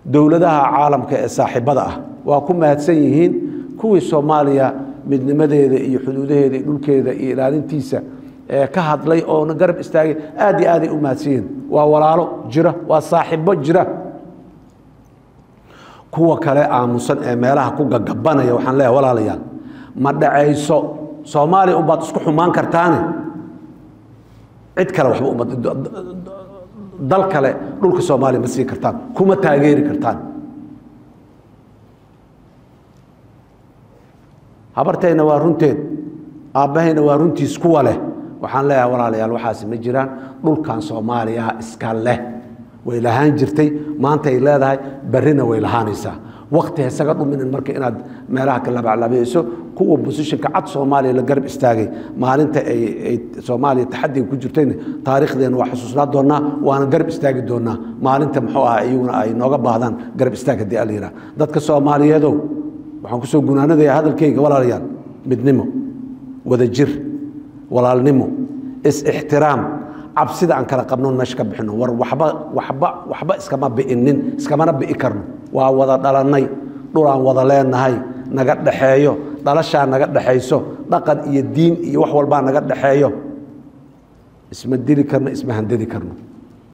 dowladaha caalamka ee saaxiibada ah waa ku mahadsan yihiin kuwii soomaaliya midnimadeeda iyo xuduudaheeda iyo dhulkeeda iyo ilaalintiisa ee ka hadlay oona garab istaagay aad iyo aaday u mahadsan yihiin waa walaalo jira waa saaxiibo jira kuwa kale aamusan ee meelaha ku gagabanaya waxaan leeyahay walaalayaal ma dhacayso soomaaliya unbaad isku xumaan kartaane cid kale waxba uma dal kale dhulka soomaaliya ma sii kartaan kuma taageeri kartaan habartayna waa runteed aabbahayna waa runtiis kuwa leh waxaan leeyahay walaalayaal waxaasi ma jiraan dhulkan soomaaliya iska leh way lahaan jirtay maanta ay leedahay berrina way lahaanaysaa wakti isaga dhuminin marka inaad meelaha ka labaclabayso kuwa bosishinka cad soomaaliya la garab istaagay maalinta ay soomaaliya taxadiga ku jirtayna taariikhdeena waa xusuusnaa doonaa waana garab istaagi doonaa maalinta muxuu ah iyaguna ay nooga baahdaan garab istaag haddii ala yidhaha dadka soomaaliyeedow waxaan kusoo gunaanadaya hadalkayga walaalayaal midnimo wadajir walaalnimo is-ixtiraam cabsida aan kala qabnoon meesha ka bixino war waxba waxba waxba iskama bi'inin iskamana bi'i karno waa wada dhalannay dhulaan wada leenahay naga dhexeeyo dhalashaa naga dhexayso dhaqan iyo diin iyo wax walbaa naga dhexeeyo isma dili karno isma handadi karno